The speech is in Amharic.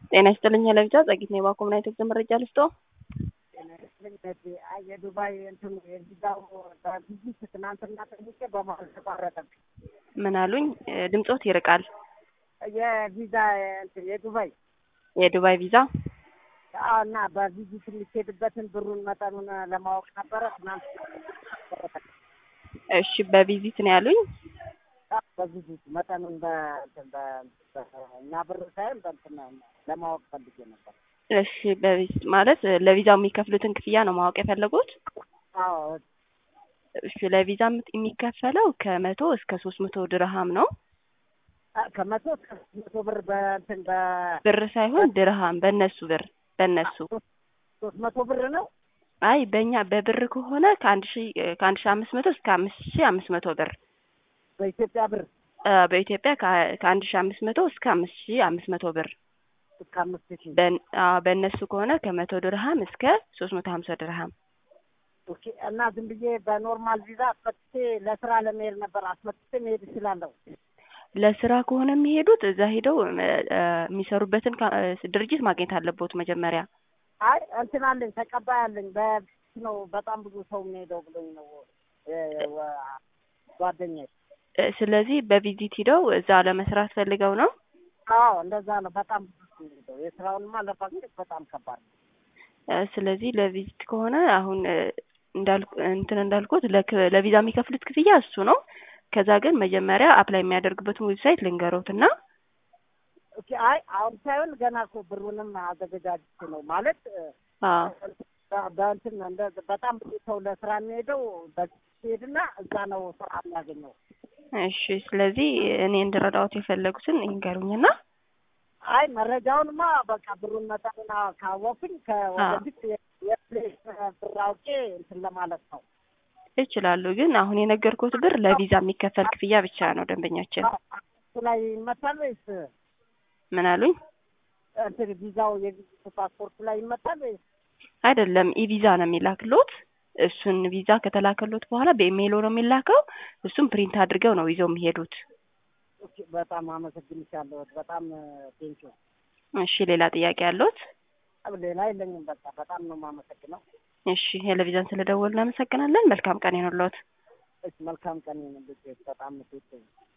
ጤና ይስጥልኝ ለብቻ ጸጊት ነው የባኮምና ኢትዮጵያ መረጃ ልስጦ የዱባይ እንትኑ የቪዛው በቪዚት ትናንትና ጠይቄ በመሀል ተቋረጠብኝ። ምን አሉኝ? ድምጾት ይርቃል። የቪዛ እንትን የዱባይ የዱባይ ቪዛ አዎ፣ እና በቪዚት የሚሄድበትን ብሩን መጠኑን ለማወቅ ነበረ ትናንት እሺ፣ በቪዚት ነው ያሉኝ። በቪዚት መጠኑን በእንትን በ- በእኛ ብር ሳይሆን በእንትን ለማወቅ ፈልጌ ነበር። እሺ፣ በቪዚት ማለት ለቪዛው የሚከፍሉትን ክፍያ ነው ማወቅ የፈለጉት? አዎ እሺ፣ ለቪዛ የሚከፈለው ከመቶ እስከ ሶስት መቶ ድርሃም ነው። ከመቶ እስከ መቶ ብር በእንትን በ ብር ሳይሆን ድርሃም፣ በእነሱ ብር በእነሱ ሶስት መቶ ብር ነው። አይ በእኛ በብር ከሆነ ከአንድ ሺ ከአንድ ሺ አምስት መቶ እስከ አምስት ሺ አምስት መቶ ብር በኢትዮጵያ ብር አ፣ በኢትዮጵያ ከ- ከአንድ ሺ አምስት መቶ እስከ አምስት ሺ አምስት መቶ ብር እስከ አምስት ሺህ በን- አ፣ በእነሱ ከሆነ ከመቶ ድርሃም እስከ ሶስት መቶ ሀምሳ ድርሃም ኦኬ። እና ዝም ብዬ በኖርማል ቪዛ አስመጥቼ ለስራ ለመሄድ ነበር። አስመጥቼ መሄድ እችላለሁ። ለስራ ከሆነ የሚሄዱት እዛ ሄደው እ፣ እ፣ የሚሰሩበትን ካ- እ፣ ድርጅት ማግኘት አለቦት መጀመሪያ። አይ እንትን አለኝ ተቀባይ አለኝ። በፊት ነው በጣም ብዙ ሰው የሚሄደው ብሎኝ ነው እ፣ ወ- ጓደኛዬ። እ፣ ስለዚህ በቪዚት ሂደው እዛ ለመስራት ፈልገው ነው። አዎ እንደዛ ነው። በጣም ብዙ ሰው የሚሄደው የስራውንማ ለማግኘት በጣም ከባድ ነው። እ፣ ስለዚህ ለቪዚት ከሆነ አሁን እ፣ እንዳልኩ እንትን እንዳልኩት ለክ- ለቪዛ የሚከፍሉት ክፍያ እሱ ነው። ከዛ ግን መጀመሪያ አፕላይ የሚያደርግበትን ዌብሳይት ልንገሮትና ኦኬ። አይ አሁን ሳይሆን ገና እኮ ብሩንም አዘገጃጅቼ ነው ማለት እ፣ አዎ በ- በእንትን እንደ በጣም ብዙ ሰው ለስራ የሚሄደው በሄድና እዛ ነው ስራ የሚያገኘው። እሺ ስለዚህ እኔ እንድረዳዎት የፈለጉትን ይንገሩኝና አይ መረጃውንማ በቃ ብሩን መጠኑን ካወኩኝ ከወደፊት የፕሌስ ብር አውቄ እንትን ለማለት ነው። ይችላሉ። ግን አሁን የነገርኩት ብር ለቪዛ የሚከፈል ክፍያ ብቻ ነው። ደንበኛችን እሱ ላይ ይመታል ወይስ ምን አሉኝ? እንትን ቪዛው የቪዚት ፓስፖርቱ ላይ ይመታል ወይስ? አይደለም ኢቪዛ ነው የሚላክሎት። እሱን ቪዛ ከተላከሎት በኋላ በኢሜይሎ ነው የሚላከው። እሱም ፕሪንት አድርገው ነው ይዘው የሚሄዱት። ኦኬ፣ በጣም አመሰግንሻለሁ። በጣም ቴንኪው። እሺ ሌላ ጥያቄ ያለዎት? ሌላ የለኝም። በቃ በጣም ነው የማመሰግነው። እሺ ቴሌቪዥን ስለደወሉ እናመሰግናለን። መልካም ቀን ይሁንልዎት። እሺ፣ መልካም ቀን ይሁንልሽ። በጣም ቴንኪው።